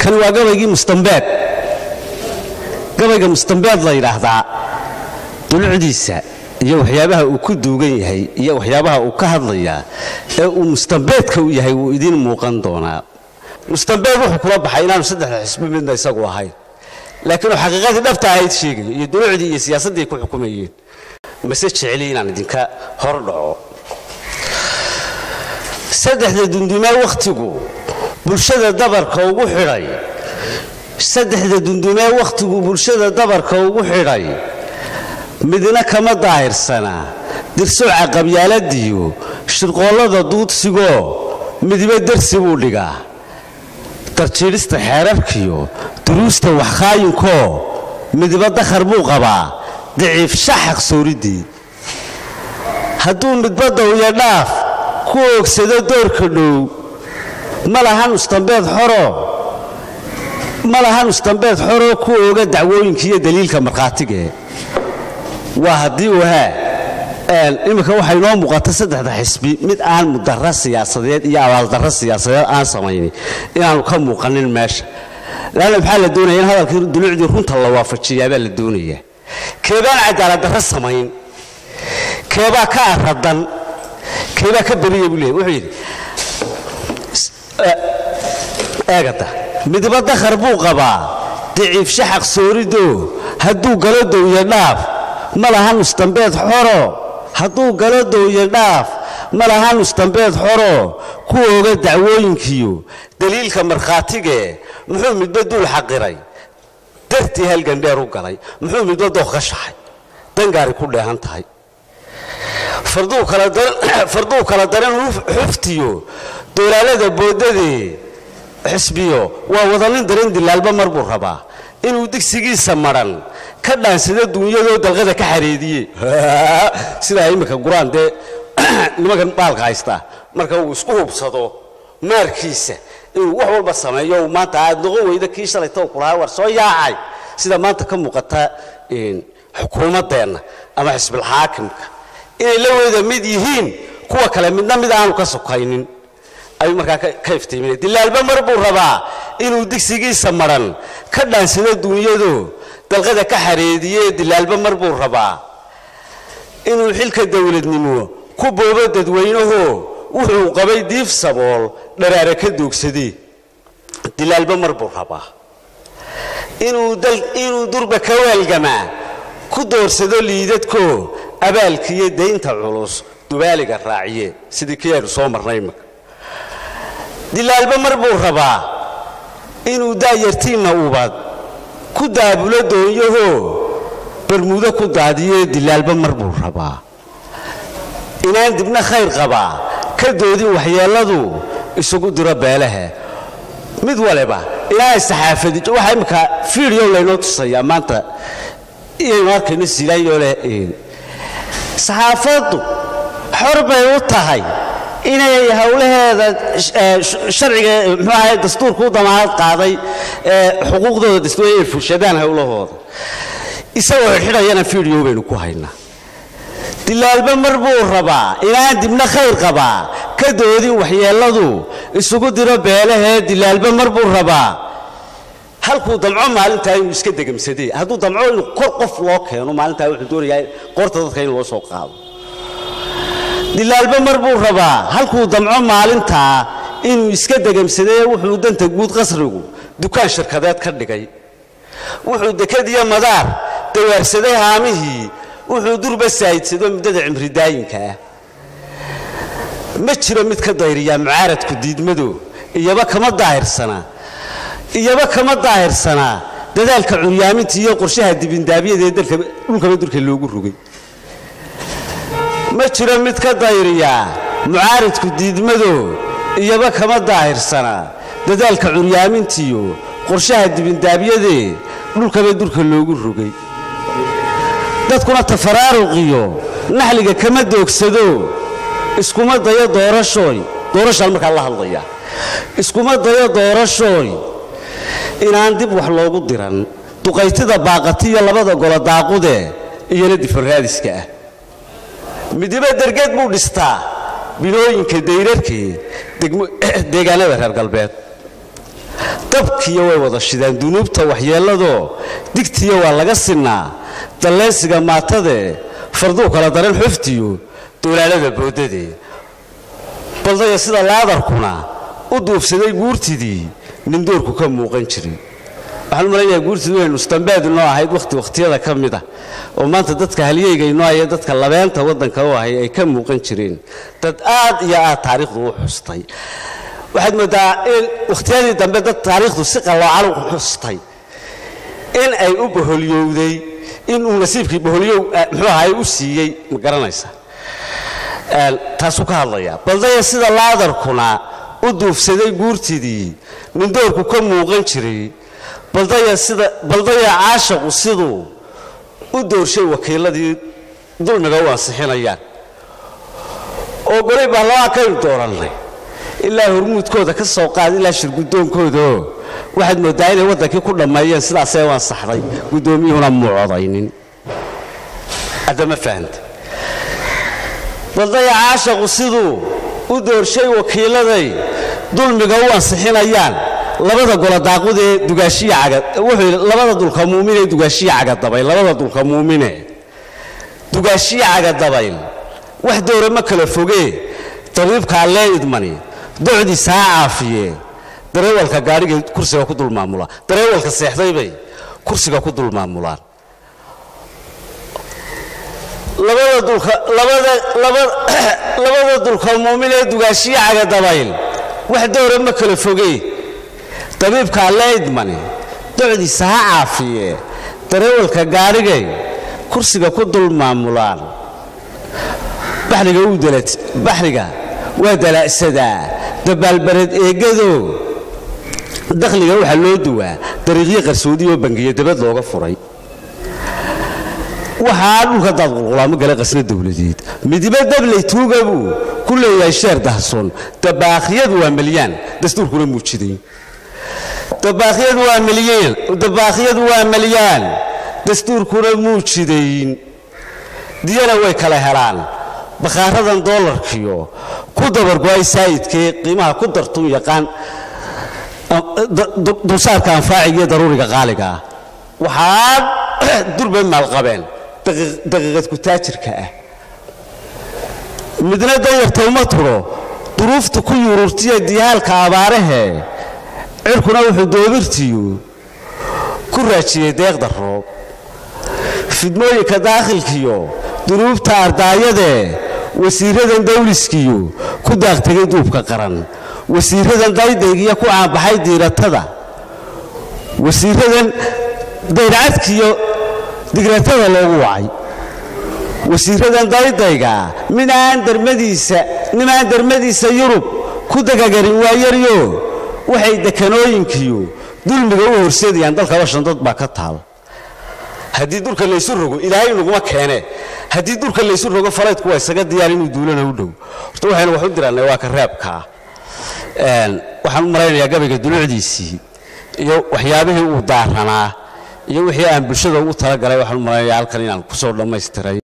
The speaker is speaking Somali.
kani waa gabaygii mustambeed gabayga mustambeed la yidhaahdaa dulucdiisa iyo waxyaabaha uu ku duugan yahay iyo waxyaabaha uu ka hadlayaa ee uu mustambeedka u yahay wuu idiin muuqan doonaa mustambeed wuxuu kula baxay inaanu saddexda xisbi midna isagu ahayn laakiin uu xaqiiqadii dhabta ahayd sheegayo iyo dulucdii iyo siyaasaddii ku xukumayeen mase jeceli inaan idinka hor dhaco saddexda dundumee wakhtigu bulshada dabarka ugu xidhay saddexda dundumee wakhtigu bulshada dabarka ugu xidhay midna kama daahirsanaa dirsooca qabyaaladiyo shirqoollada duudsigoo midiba dersi buu dhigaa darjiidhista xeerarkiyo duruusta waxkaayinkoo midiba dakhar buu qabaa daciif shaxaq sooriddii hadduu midbadda uyo dhaaf ku oogsado doorka dhow ma lahan ustambeed xoro ma lahan ustambeed xoroo ku ooga dacwooyinka iyo daliilka markhaatigee waa haddii wahaa iminka waxay noo muuqata saddexda xisbi mid aan mudara siyaasadeed iyo abaaldarro siyaasadeed aan samaynin inaanu ka muuqanin meesha laanna maxaa la doonaya in hadalkii dulucdii runta la waafajiyaabaa la doonaya keebaan cadaaladdarro samayn keebaa ka aradan keebaa ka beriya buu leeyahy wuxuu yidhi eegata midba dakhar buu qabaa daciif shaxaq soorido hadduu galo dowya dhaaf ma lahan ustambeed xoro hadduu galo dowya dhaaf ma lahan ustambeed xoro ku ooga dacwooyinkiyo daliilka markhaatigee muxuu midba duul xaqiray dartii halgandheer u galay muxuu midba dooq ka shaxay dangaari ku dheehan tahay farduu kala daran xuftiyo doolaalada boodadee xisbiyo waa wadanin daran dilaalba mar buu rabaa inuu digsigiisa madhan ka dhaansado duunyadoo dalqada ka xareediye sidaa imminka guraan dee nimankan baalka haystaa marka uu isku hubsado maarkiisa inuu wax walba sameeyo uu maanta aad noqon weyda kii shalayta kulahaa war soo yaacay sida maanta ka muuqata xukuumaddeenna ama xisbilxaakimka inay la wada mid yihiin kuwa kale midna mid aanu ka sokaynin ayuu markaa ka iftiiminay dilaalba mar buu rabaa inuu digsigiisa madhan ka dhaansado duunyado dalqada ka xareediye dilaalba mar buu rabaa inuu xilka dowladnimo ku boobo dadweynaho wuxuu qabay diif sabool dharaare ka doogsadee dilaalba mar buu rabaa inuu durba ka waalgamaa ku doorsado liidadko abaalkiiyo daynta culus dubaaliga raaciye sidii kii aynu soo marnay imaka dilaalba mar buu rabaa inuu daayartiinna ubad ku daabulo doonyaho barmudo ku daadiye dilaalba mar buu rabaa inaan dibna khayr qabaa ka doodin waxyeelladu isugu diro beelaha mid waliba ilaahay saxaafadi waxaa imminka fiideo laynoo tusayaa maanta iyaynu arkayno silaayoo leh saxaafaddu xor bay u tahay inay howlaheeda sharciga muxuu ahay dastuurka u damaanad qaaday xuquuqdooda dastuur inay fushadaan howlahooda isagoo xidhxidhayana fiideo baynu ku haynaa dilaalba mar buu rabaa inaan dibna khayr qabaa ka doodin waxyeelladu isugu diro beelahee dilaalba mar buu rabaa halkuu damco maalintaa inuu iska degamsadee hadduu damco inuu kor qof loo keeno maalintaa wuxuu doonayaa qoorta dadka in loo soo qaado dilaalba mar buu rabaa halkuu damco maalintaa inuu iska degamsadee wuxuu danta guud qasrigu dukaan shirkadeed ka dhigay wuxuu dekad iyo madaar dawaarsaday haamihii wuxuu durba saahidsado muddada cimridaayinka ah ma jiro mid ka dayriyaa mucaaradku diidmado iyaba kama daahirsanaa iyaba kama daahirsanaa dadaalka curyaaminta iyo qorshaha dibindaabyada ee dhulkaba dulka loogu rogay ma jiro mid ka dayriyaa mucaaradku diidmado iyaba kama daahirsanaa dadaalka curyaamintiyo qorshaha dibindaabyadee dhulkaba dulka loogu rogay dadkuna tafaraaruqiyo naxliga kama doogsado iskuma dayo doorashooy doorashaan markaa la hadlaya iskuma dayo doorashooy inaan dib wax loogu diran duqaytida baaqatiyo labada golo daaqude iyona difaraadiska ah midibo dergeed buu dhistaa binooyinka dayrarkee deegaanada reer galbeed dabkiyo way wada shidaan dunuubta waxyeelladoo digtiyo waa laga sinnaa dalleysiga maatadee farduu kala daran xuftiyo doolaalada boodadee baldaya sida laadarkuna u duubsaday guurtidii nindoorku ka muuqan jiray waxaan u malaynayaa guurtidu waynu istambaad inoo ahayd wakhti wakhtiyada ka mid ah oo maanta dadka halyeyga inoo haya dadka labeenta waddanka u ahay ay ka muuqan jireen dad aad iyo aad taariikhdu u xustay waxaad mooddaa in wakhtiyadii dambe dad taariikhdu si qalloocan u xustay in ay u boholyowday inuu nasiibkii boholyow muxuu ahaay u siiyey ma garanaysa taasuu ka hadlayaa baldaya sida laadarkuna u duufsaday guurtidii nindoorku ka muuqan jiray baldaya sida baldaya caashaqu siduu u doorshay wakiiladii dulmiga u ansixinayaan oo golay baarlamaan kaynu doorannay ilaa hormuudkooda ka soo qaad ilaa shirgudoonkoodaoo waxaad mooddaa inay waddankii ku dhammeeyeen sidaasee u ansaxday guddoomiyuhuna muu codaynin haddama fahanta baldaya caashaqu siduu u doorshay wakiiladay dulmiga u ansixinayaan labada golo daaqud ee dugaashiya caga wuxuu yidhi labada dulka muumin ee dugaashiya cagadabayl labada dulka muumine dugaashiya cagadabayl wax doora ma kala fogee dabiibka allee idmani docdiisa ha caafiye dareewalka gaadhiga kursiga ku dul maamula dareewalka seexday bay kursiga ku dul maamulaan labada dulka labada labada labada dulka muumin ee dugaashiya cagadabayl wax doora ma kala fogee dabiibka alle idmani docdiisa ha caafiye dareewalka gaadhigay kursiga ku dul maamulaan baxriga waa dalaa'sadaa dabaalbareed eegado dakhliga waxaa loo duwaa dariiqyo qarsoodiyoo bangiyo dabad looga furay waxaa dhulka daad qulqulaamo gala qasna dowladeed midibo dabley tuuga buu ku leeyahay sheer dahsoon dabaakhyadu waa milyaan dastuurkuna muujiday dabaakyadu waa milyaan dabaakyadu waa milyaan dastuurkuna muu jidayn diyana way kala helaan bakhaaradan doolarkiyo ku dabargo-ay saa'idkee qiimaha ku dartun yaqaan dulsaarka anfaaciga iyo daruuriga qaaliga ah waxaa durbay maalqabeen daqiiqad kutaajirka ah midna danyarta uma turo duruufta ku yururtiya diyaalka abaarahee cirkuna wuxuu doobirtiyu ku raajiyey deeqda roob fidmooyinka daakhilkiyo dunuubta ardaayadee wasiiradan dawliskiyo ku daaqtegay duubka qaran wasiiradan daydaygiyo ku caanbaxay diiratada wasiiradan dayrcadkiyo digratada loogu wacay wasiiradan daydayga minaan darmadiisa nimaan darmadiisa yurub ku dagagarin waayaryo waxay dekanooyinkiyo dulmiga u horseedayaan dalka bashan dad baa ka taal haddii dulka laysu rogo ilaahay naguma keene haddii dulka laysu rogo falaydku waa isaga diyaar inuu duulana u dhow horta waxaynu wax u dirannay waa ka reebkaa waxaan u malaynayaa gabayga dulucdiisii iyo waxyaabihii uu daaranaa iyo wixii aan bulshada ugu talagalay waxaan u malaynayaa halkan inaan ku soo dhammaystiray